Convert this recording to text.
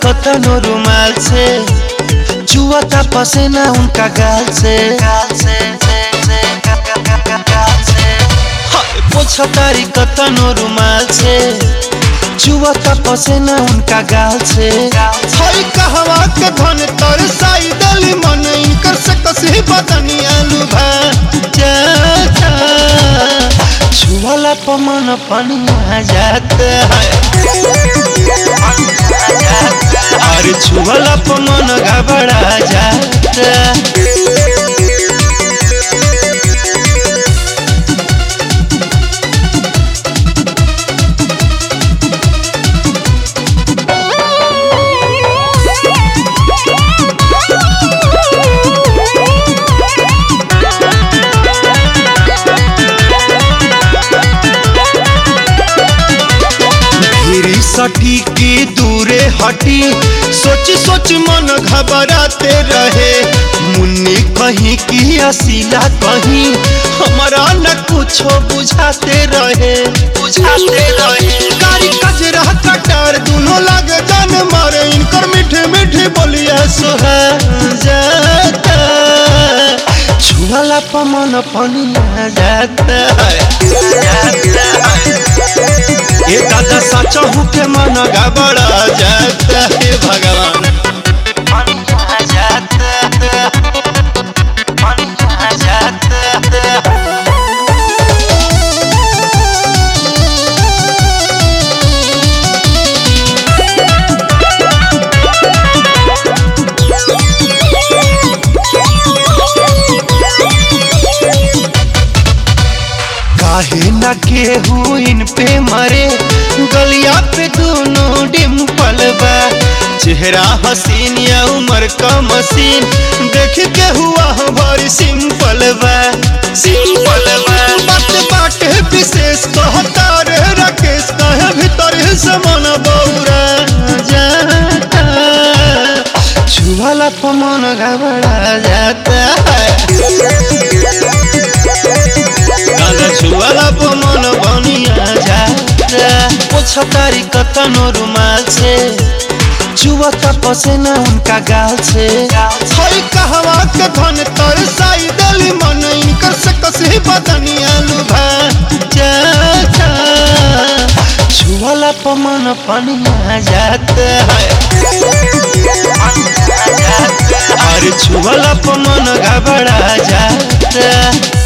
कतनो रुमाल से चुआता पसेना उनका गाल से हाय, पोछा तारी कतनो रुमाल से चुआता पसेना उनका गाल से हई कहवा के धन तर साई दली मन इनकर से कसी बदनी आलू भा जाता छुआला पमन पनिया जाता है अरे छुआला पमन घबरा जाता फिरी सटी की दूरे हटी सोच सोच मन घबराते रहे मुन्नी कहीं की असीला कहीं हमारा न कुछो बुझाते रहे बुझाते रहे कारी कजरा कटार दोनों लग जान मारे इनकर मीठे मीठे बोलिया सोहा जाता छुआला पमन पनिया जाता है जाता है ये दादा सच के मन घबरा जाता है भगवान पनिया जाता पनिया जाता काहे न केहू इन पे मरे गलिया पे दोनों डिम्पल बा चेहरा हसीन या उम्र का मसीन देख के हुआ हमारी सिंपल बा सिंपल बा बात बाटे विशेष कहता रे राकेश कहे भीतर से मन बौरा जाता छुआला पमन घबरा जाता है दादा छुआला पमन बनिया जाता पोछा तारी कतनो रुमाल से चुआता पसेना उनका गाल से हई कहवा के धन तर साई दली मन इनकर से कसी बदनी आलू भा जाता छुआला पमन पनिया जाता है अरे छुआला पमन घबरा जाता